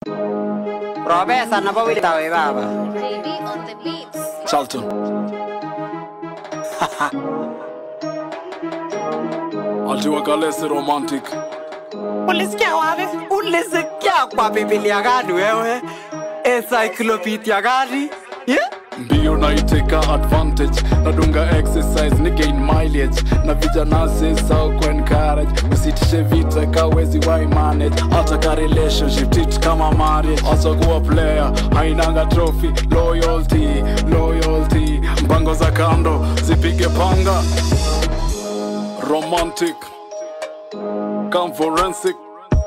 Profesa napowita we baba. JB on the beats. Charlton. Altiwa Kalesi romantic. Ulisikia wapi? Ulisikia kwa Biblia gani wewe? Encyclopedia gani? Yeah? mbio naiteka advantage nadunga exercise ni gain mileage na vijana sisa ku encourage usitishe vita kawezi wai manage hata ka relationship tit kama marriage hata kuwa player hainanga trophy loyalty loyalty mpango za kando zipige panga romantic come forensic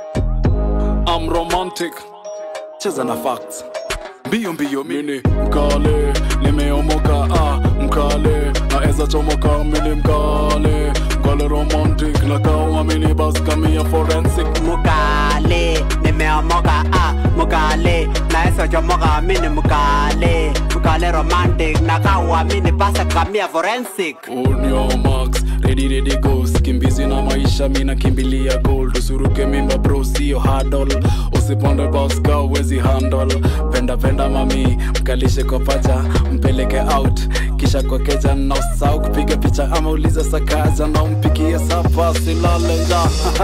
I'm romantic cheza na facts mbio mbio mini mkale nimeomoka ah, mkale naeza chomoka mini mkale mkale romantic na kawa mini bas kamia forensic Mukale, nimeomoka ah, mukale, naesa chomoka mini mukale, mukale romantic, nakawa mini pasa kamia forensic. On your marks, ready ready go skimbizi na maisha mina kimbilia gold usuruke mimba bro sio hurdle usiponde baska uwezi handle penda penda mami mkalishe kwa paja mpeleke out kisha kwa keja na usahau kupiga picha ama uliza sakaja na umpikie sapa silale nja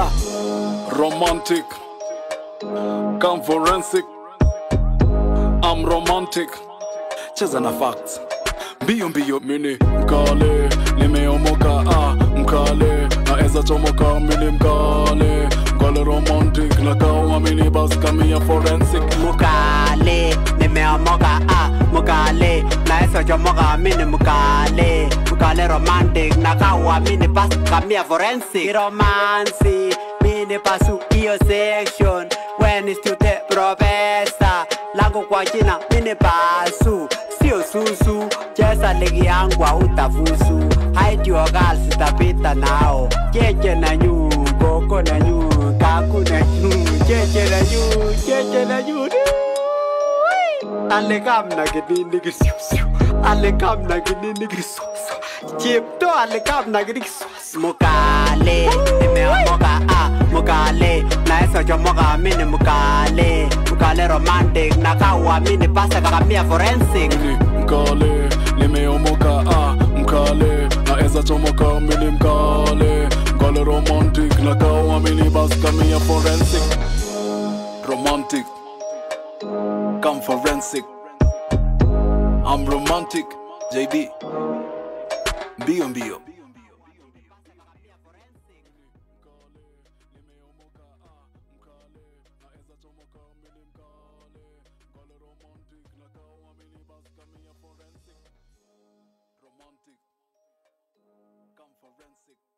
romantic come forensic I'm romantic cheza na facts mbio mbio mini mkale nimeomoka ah, mkale naeza chomoka mini mkale mkale romantic na kawa mini bas kamia forensic Mukale, nimeomoka ah, mukale, naesa chomoka mini mukale, mukale romantic, nakawa mini pasa kamia forensic. Romancy, mini pasu iyo section, when is to the professor, langu kwa jina mini pasu, sio susu, cheza ligi yangu hautafusu, hide your girls sitapita nao, cheche na nyu, koko na nyu, kaku na nyu, cheche na nyu, cheche na nyu, Alikam na kinini kisiusiu Alikam na kinini kisusu Chipto alikam na kinini kisusu Mukale, nimeomoka ah, mukale Naesa chomoka mini mukale Mukale romantic, nakawa mini pasa kakamia forensic mini mkale nimeomoka ah, mkale naeza chomoka mini mkale mkale romantic na kawa mini bas kamia forensic romantic come forensic I'm romantic JB mbio mbio romantic come forensic